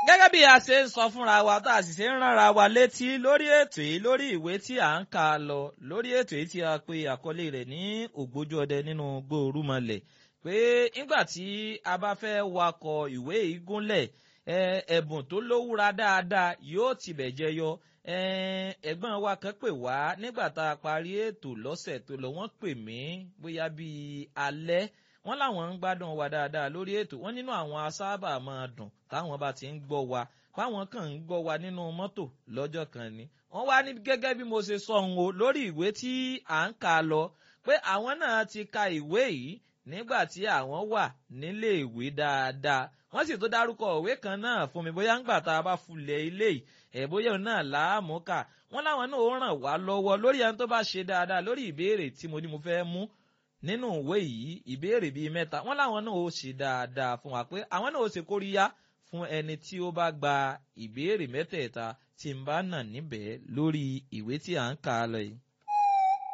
gẹ́gẹ́ bí a ṣe ń sọ fúnra wa tá a sì ṣe ń ránra wa létí lórí ètò yìí lórí ìwé tí à ń kà lọ lórí ètò yìí tí a pe àkọlé rẹ̀ ní ògbójú ọdẹ nínú gbòòrùmọlẹ̀ pé nígbà tí a bá fẹ́ wakọ̀ ìwé yìí gúnlẹ̀ ẹ̀bùn tó lówúra dáadáa yóò tibẹ̀ jẹyọ ẹ̀gbọ́n wa kan pè wá nígbà tá a parí ètò lọ́sẹ̀ tó lọ wọ́n pè mí bóyá bíi alẹ́ wọ́n láwọn ń gbádùn wa dáadáa lórí ètò wọ́n nínú àwọn asábà máa dùn táwọn bá ti ń gbọ́ wa fáwọn kan ń gbọ́ wa nínú mọ́tò lọ́jọ́ kan ni wọ́n wá ní gẹ́gẹ́ bí mo ṣe sọ ohun o lórí ìwé tí à ń kà lọ pé àwọn náà ti ka ìwé yìí nígbà tí àwọn wà nílé ìwé dáadáa wọ́n sì tó dárúkọ òwe kan náà fún mi bóyá ńgbà tá a bá fulẹ̀ ilé yìí ẹ̀ bóyá òun náà láàmú kà wọ́n láwọn náà ó ràn wá lọ́wọ́ lórí ẹni tó bá ṣe dáadáa lórí ìbéèrè tí mo ní mo fẹ́ mú nínú ìwé yìí ìbéèrè bíi mẹ́ta wọ́n láwọn náà ó ṣe dáadáa fún wa pé àwọn náà ó ṣe kóríyá fún ẹni tí ó bá gba ìbéèrè mẹ́tẹ̀ẹ̀ta tí ń bá nà níbẹ̀ lórí ìwé tí à ń kà á lọ yìí.